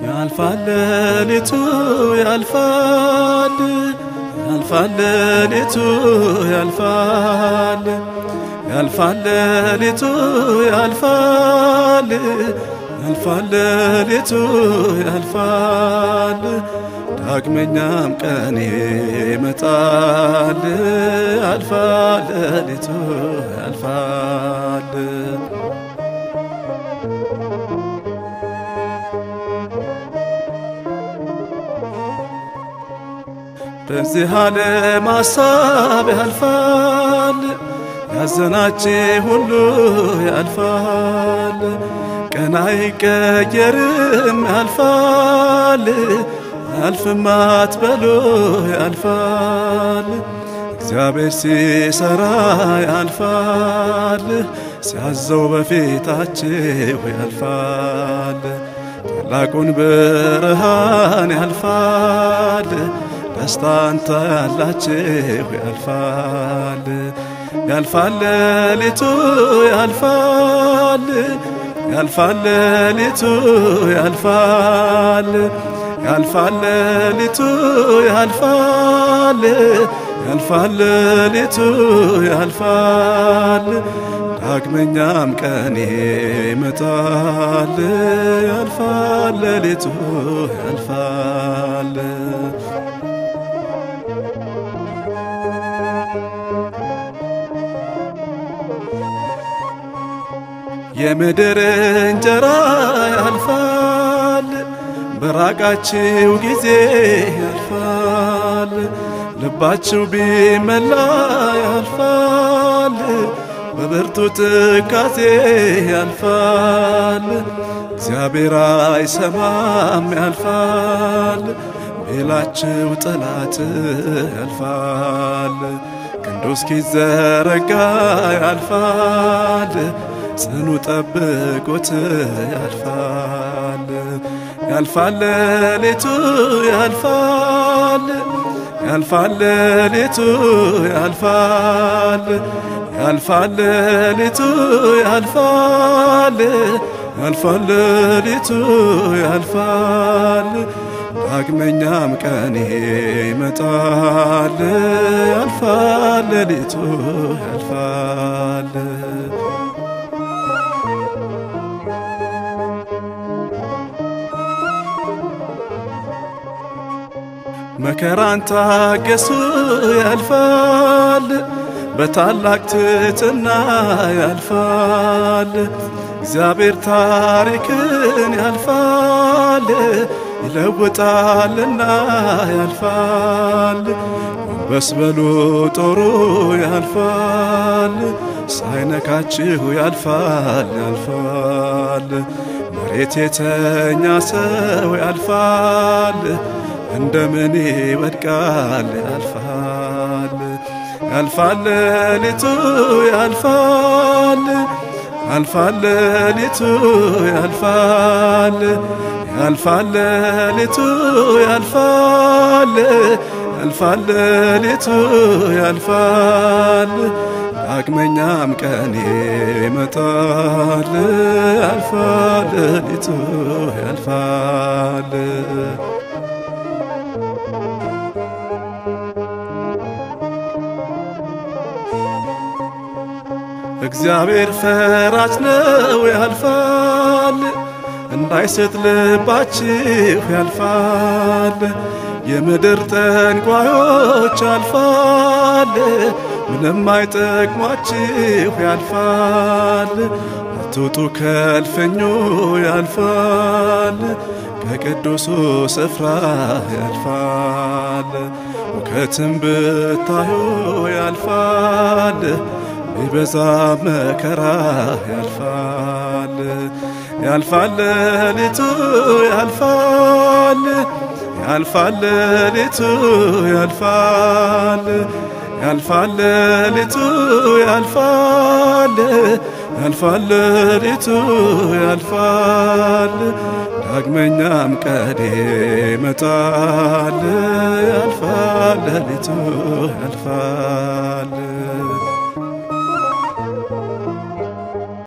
ያልፋል ሌሊቱ ያልፋል ያልፋል ሌሊቱ ያልፋል ያልፋል ሌሊቱ ያልፋል ያልፋል ሌሊቱ ያልፋል ዳግመኛም ቀን ይመጣል ያልፋል ሌሊቱ ያልፋል በዚህ ዓለም ሐሳብ ያልፋል ያዘናችሁ ሁሉ ያልፋል ቀን አይቀየርም ያልፋል አልፍም አትበሉ ያልፋል እግዚአብሔር ሲሰራ ያልፋል ሲያዘው በፊታችሁ ያልፋል ታላቁን ብርሃን ያልፋል ደስታን ታያላችሁ ያልፋል ያልፋል ሌሊቱ ያልፋል ያልፋል ሌሊቱ ያልፋል ያልፋል ሌሊቱ ያልፋል ያልፋል ሌሊቱ ያልፋል ዳግመኛም ቀን ይመጣል ያልፋል ሌሊቱ ያልፋል የምድር እንጀራ ያልፋል በራቃችሁ ጊዜ ያልፋል ልባችሁ ቢመላ ያልፋል በብርቱ ትካዜ ያልፋል እግዚአብሔር አይሰማም ያልፋል ቤላችሁ ጠላት ያልፋል ክንዱ እስኪዘረጋ ያልፋል ጽኑ ጠብቆት ያልፋል ያልፋል ሌሊቱ ያልፋል ያልፋል ሌሊቱ ያልፋል ያልፋል ሌሊቱ ያልፋል ያልፋል ሌሊቱ ያልፋል ዳግመኛም ቀን ይመጣል ያልፋል ሌሊቱ ያልፋል መከራን ታገሱ ያልፋል በታላቅ ትሕትና ያልፋል እግዚአብሔር ታሪክን ያልፋል ይለውጣልና ያልፋል ጎንበስ በሉ ጦሩ ያልፋል ሳይነካችሁ ያልፋል ያልፋል መሬት የተኛ ሰው ያልፋል እንደምን ይወድቃል ያልፋል ያልፋል ሌሊቱ ያልፋል ያልፋል ሌሊቱ ያልፋል ያልፋል ሌሊቱ ያልፋል ያልፋል ሌሊቱ ያልፋል ዳግመኛም ቀን ይመጣል ያልፋል ሌሊቱ ያልፋል እግዚአብሔር ፈራጅ ነው ያልፋል እንዳይስት ልባችሁ ያልፋል የምድር ጠንቋዮች ያልፋል ምንም አይጠቅሟችሁ ያልፋል አትውጡ ከልፈኞ ያልፋል ከቅዱሱ ስፍራ ያልፋል ውከትም ብታዩ ያልፋል ቢበዛ መከራ ያልፋል ያልፋል ሌሊቱ ያልፋል ያልፋል ሌሊቱ ያልፋል ያልፋል ሌሊቱ ያልፋል ያልፋል ሌሊቱ ያልፋል ዳግመኛም ቀን ይመጣል ያልፋል ሌሊቱ ያልፋል